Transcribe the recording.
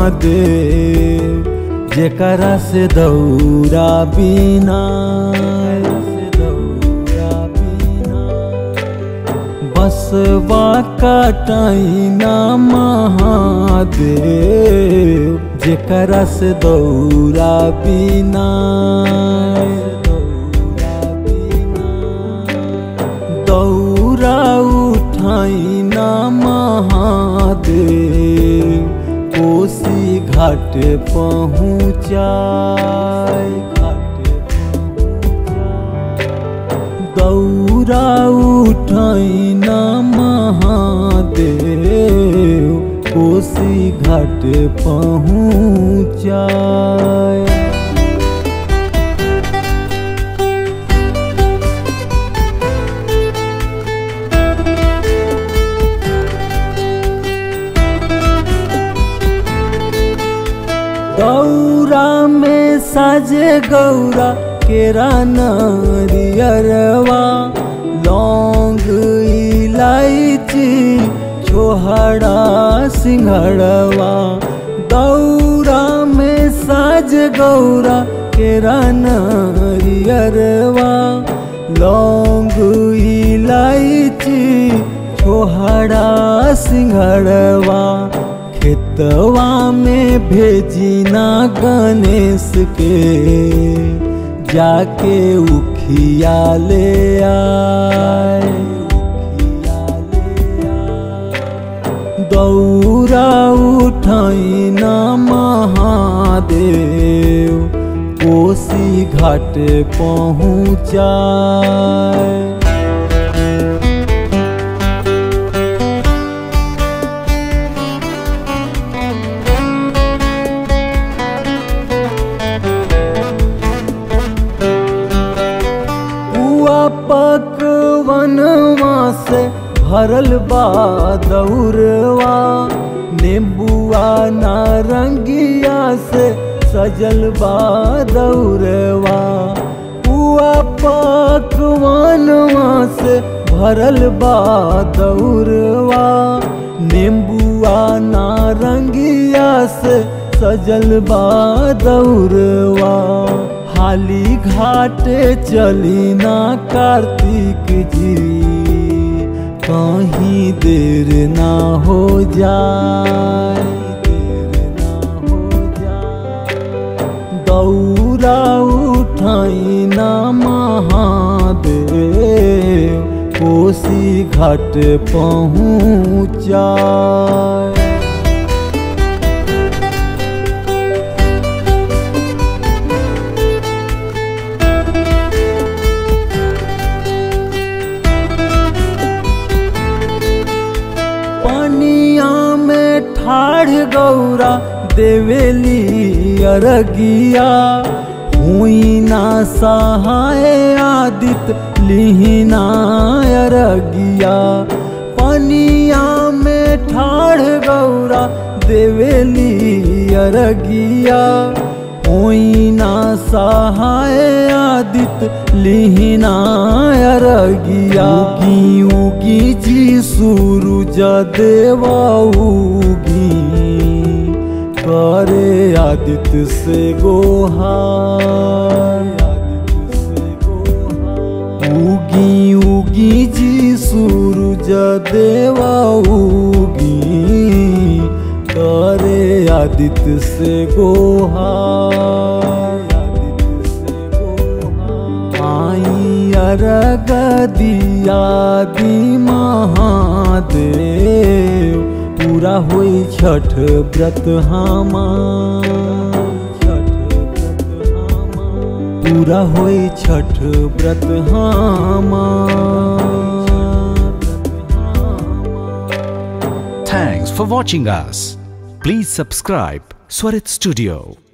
महादेव जेकरा से दौरा बिना से दौरा बिना बसवा कटाइना महादेव जेकरा से दौरा बिना दौरा उठाइना महादेव कोसी घाट पहुँचाय घाट दौरा उठाइना महादेव कोसी घाट पहुँचाय दौरा में साजे गौरा केरा नरियरवा लौंग इलायची छोहड़ा सिंघड़वा दौरा में साज गौरा केरा नरियरवा लौंग इलायची छोहड़ा सिंघड़वा खेतवा में भेजिना गणेश के जाके उखिया ले आए दौरा उठाइना महादेव कोसी घाट पहुँचाए पुआ पकवनवा से भरल बा दौरवा नींबुआ नारंगिया से सजल बा दौरवा पुआ पकवनवा से भरल बा दौरवा नींबुआ नारंगिया से सजल बा दौरवा हाली घाटे चली ना कार्तिक जी कहीं देर ना हो जाए दौरा उठाई ना महादेव कोसी घाट पहुँचाए पनिया में ठाढ़ गौरा देवेली अरगिया हुई ना सहाय आदित लिहिना अरगिया पनिया में ठाढ़ गौरा देवेली अरगिया होई ना सहाय आदित लिहिना अरगिया उगी उगी जी सूरज देवा उगी करे आदित्य से गोहार उगी उगी जी सूरज देवा उगी करे आदित्य से गोहार आई अरग दिया दी महादेव पूरा होई छठ व्रत हमार पूरा होई छठ व्रत हमार Thanks for watching us. Please subscribe Swarit Studio.